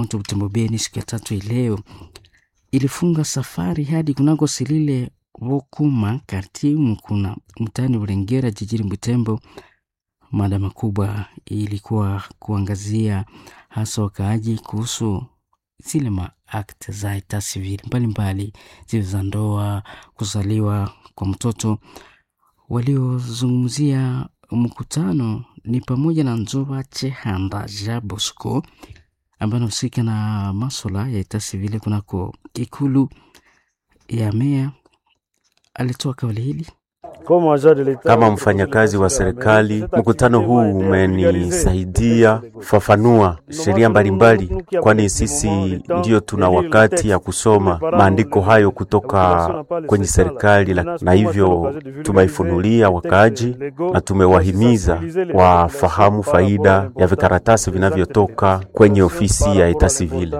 Moto Butembo Beni siku ya tatu ileo ilifunga safari hadi kunako Silile Vokuma kartimu kuna mtaani Burengera jijini Butembo. Mada makubwa ilikuwa kuangazia hasa wakaaji kuhusu zile maakte za eta civil mbalimbali zile za ndoa, kuzaliwa kwa mtoto. Waliozungumzia mkutano ni pamoja na Nzoba Chehanda Ja Bosco ambaye anahusika na maswala ya eta civil kunako ikulu ya meya. Alitoa kauli hili kama mfanyakazi wa serikali, mkutano huu umenisaidia kufafanua sheria mbalimbali, kwani sisi ndiyo tuna wakati ya kusoma maandiko hayo kutoka kwenye serikali, na hivyo tumeifunulia wakaaji na tumewahimiza wafahamu faida ya vikaratasi vinavyotoka kwenye ofisi ya eta civile.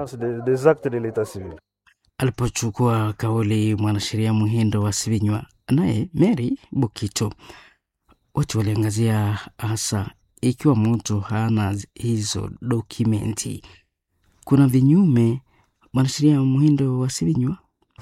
Alipochukua kauli mwanasheria Muhindo wa Sivinywa naye Mary Bukito, wote waliangazia hasa ikiwa mtu hana hizo dokumenti, kuna vinyume. Mwanasheria Muhindo wa Sivinywa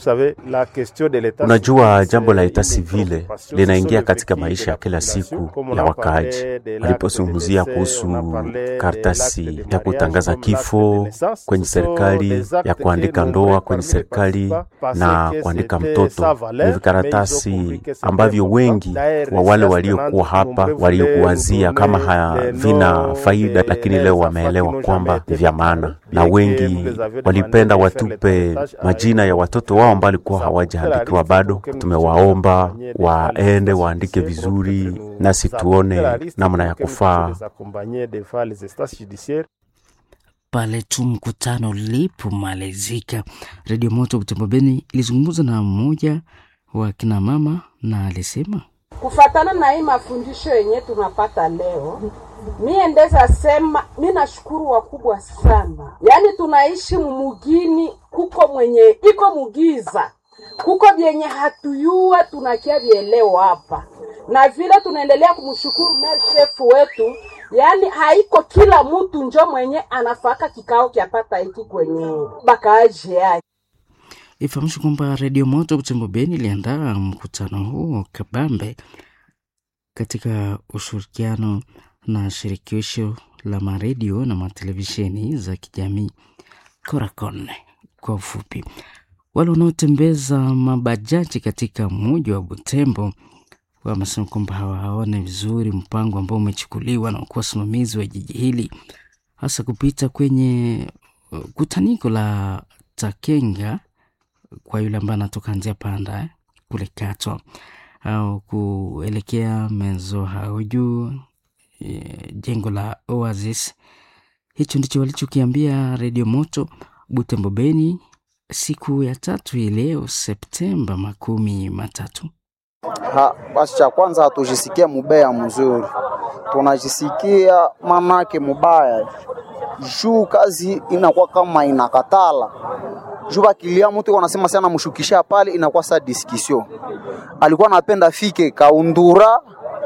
Unajua, jambo la eta civile linaingia katika maisha ya kila siku ya wakaaji. Alipozungumzia kuhusu karatasi ya kutangaza kifo kwenye serikali, ya kuandika ndoa kwenye serikali na kuandika mtoto, ni vikaratasi ambavyo wengi wa wale waliokuwa hapa waliokuwazia kama havina faida, lakini leo wameelewa kwamba ni vya maana, na wengi walipenda watupe majina ya watoto wao ambao walikuwa hawajaandikiwa bado. Tumewaomba waende waandike vizuri, nasi tuone namna ya kufaa pale tu mkutano ulipomalizika. Redio Moto Butembo Beni ilizungumza na mmoja wa kina mama na alisema kufatana na hii mafundisho yenye tunapata leo, mie ndeza sema mi nashukuru wakubwa sana. Yaani tunaishi mumugini, kuko mwenye iko mugiza, kuko vyenye hatuyua tunakia vieleo hapa, na vile tunaendelea kumshukuru mer shefu wetu. Yaani haiko kila mtu njo mwenye anafaka kikao kyapata hiki kwenye bakaaji yake. Ifahamishwe kwamba Redio Moto Butembo Beni iliandaa mkutano huo kabambe katika ushirikiano na shirikisho la maredio na matelevisheni za kijamii Coracon kwa ufupi. Wale wanaotembeza mabajaji katika mji wa Butembo wamesema kwamba hawaone vizuri mpango ambao umechukuliwa na kuwa wasimamizi wa jiji hili, hasa kupita kwenye kutaniko la Takenga kwa yule ambaye anatoka njia panda eh, kule Katwa au kuelekea Mezo Hauju eh, jengo la Oasis. Hicho ndicho walichokiambia Redio Moto Butembo Beni siku ya tatu hii leo Septemba makumi matatu. Ha, basi cha kwanza hatujisikia mubaya mzuri, tunajisikia manake mubaya juu kazi inakuwa kama inakatala juu bakilia mtu wanasema sana mshukisha pale, inakuwa sa discussion. Alikuwa anapenda fike kaundura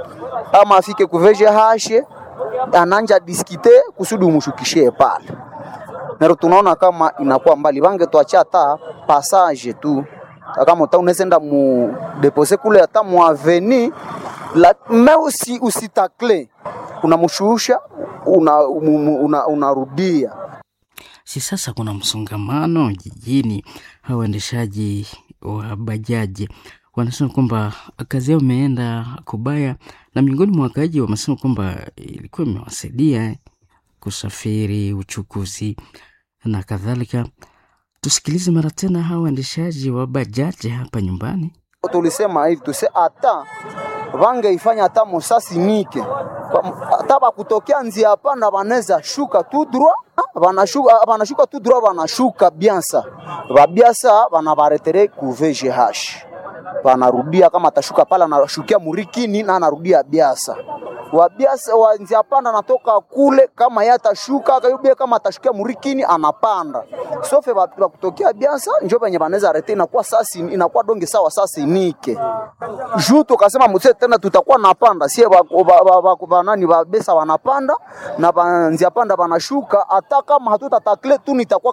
ama afike kuveje hashe ananja diskite kusudi umshukishie pale, nero tunaona kama inakuwa mbali, bange tuacha hata passage tu kama uta unesenda mu depose kule hata mu aveni la me usi usitakle unamshusha unarudia una, una si sasa kuna msongamano jijini. Hawa waendeshaji wa bajaji wanasema kwamba kazi yao imeenda kubaya, na miongoni mwa wakaaji wamesema kwamba ilikuwa imewasaidia kusafiri, uchukuzi na kadhalika. Tusikilize mara tena hawa waendeshaji wa bajaji hapa nyumbani. Tulisema hivi tuse hata vangeifanya hata mosasi nike hata bakutokea nzia panda banaweza shuka tu droit banashuka banashuka tu droit banashuka biansa babiasa banabaretere ku VGH banarudia kama atashuka pala anashukia murikini na anarudia biasa wabiasa wanzia panda anatoka kule, kama yeye atashuka akayubia, kama atashukia murikini anapanda sofe wa kutokea biasa njo venye vanaweza arete, inakuwa sasi inakuwa donge sawa sasi nike juu tukasema muse tena tutakuwa napanda sie vanani vabesa wanapanda na vanzia panda vanashuka, hata kama hatutatakle tu nitakuwa